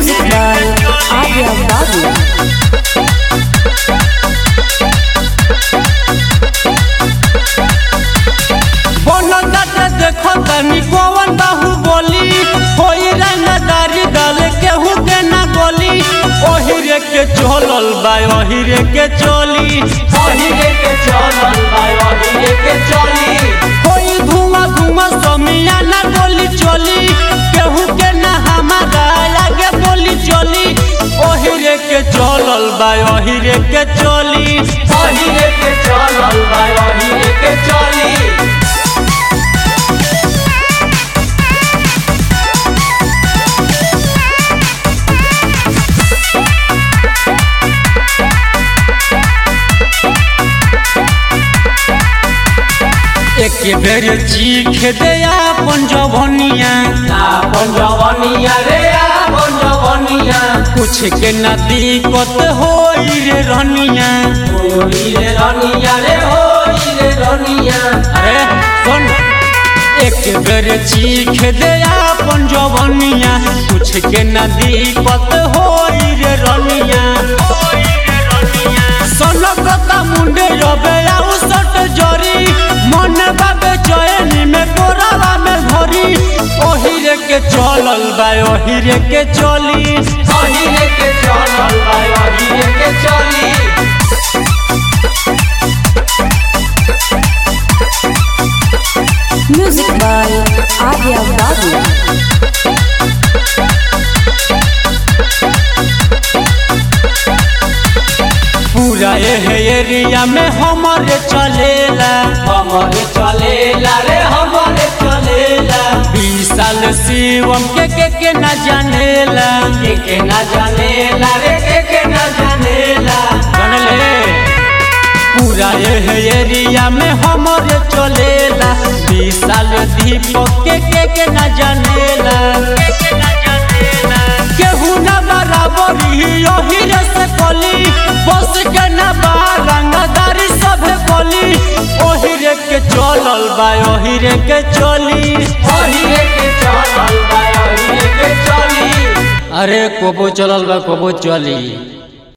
Music by Arya Babu. बनताटे देखो तनी कौन बाहु बोली होई रंगदारी दल केहू के ना बोली ओहिरे के चलल बा ओहिरे के चली ओहिरे के चलल बा ओहिरे के चली कोई धुआं धुआं समिया ना बोली चली केहू के ना हमारा आगे बोली चली ओहिरे के चलल बा ओहिरे के चली ओहिरे के चलल बा ओहिरे के चली एक बेर चीख दे अपन जवनिया आपन जवनिया रे आपन जवनिया कुछ के ना दिक्कत होई रे रनिया होई रे रनिया रे होई रे रनिया अरे सुन एक बेर चीख दे अपन जवनिया कुछ के ना दिक्कत होई रे रनिया सनकता मुंडे रबे आउ सट जरी मन बाबे चयनी में कोरावा में भरी ओहिरे के चलल बा ओहिरे के चली ओहिरे के चलल बा ओहिरे के चली Music by Arya Babu. पूरा एह एरिया में हमारे चलेला हमरे चलेला रे हमरे चलेला बीस साल शिवम के के के न जानेला के के ना जानेला रे के के ना जानेला जानले पूरा एह एरिया में हमारे चलेला बीस साल दीपक के के के न जानेला केहू न बराबरी यही से कली बस के न रंगदारी सभे बोली ओहिरे के चलल बा ओहिरे के चली ओहिरे के चलल बा ओहिरे के चली अरे कोबो चलल बा कोबो चली